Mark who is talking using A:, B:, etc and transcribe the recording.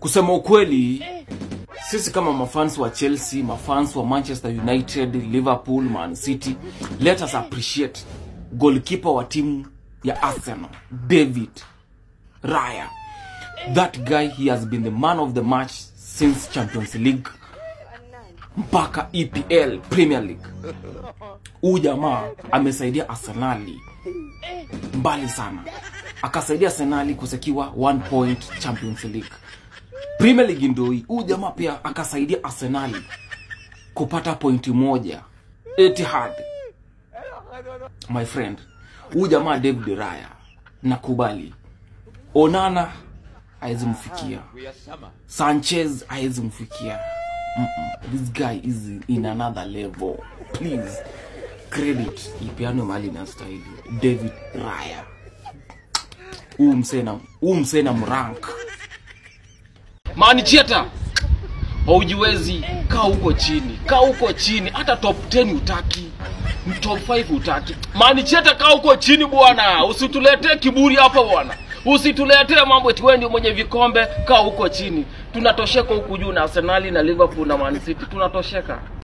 A: kusema ukweli sisi kama mafans wa chelsea mafans wa manchester united liverpool man city let us appreciate goalkeeper wa timu ya arsenal david raya that guy he has been the man of the match since champions league mpaka epl premier league huu jamaa amesaidia arsenali mbali sana akasaidia arsenali kusekiwa one point champions league premier league ndo hii huu jamaa pia akasaidia arsenali kupata pointi moja etihad my friend huu jamaa david raya nakubali onana hawezi mfikia sanchez hawezi mfikia Mm-mm. this guy is in another level please credit ipeanwe mahali inastahili david raya huu msena huu msena mrank manicheta haujiwezi kaa huko chini kaa huko chini hata top 10 utaki top 5 utaki manicheta kaa huko chini bwana usituletee kiburi hapa bwana usituletee mambo eti wewe ndio mwenye vikombe kaa huko chini tunatosheka huku juu na arsenali na liverpool na man city tunatosheka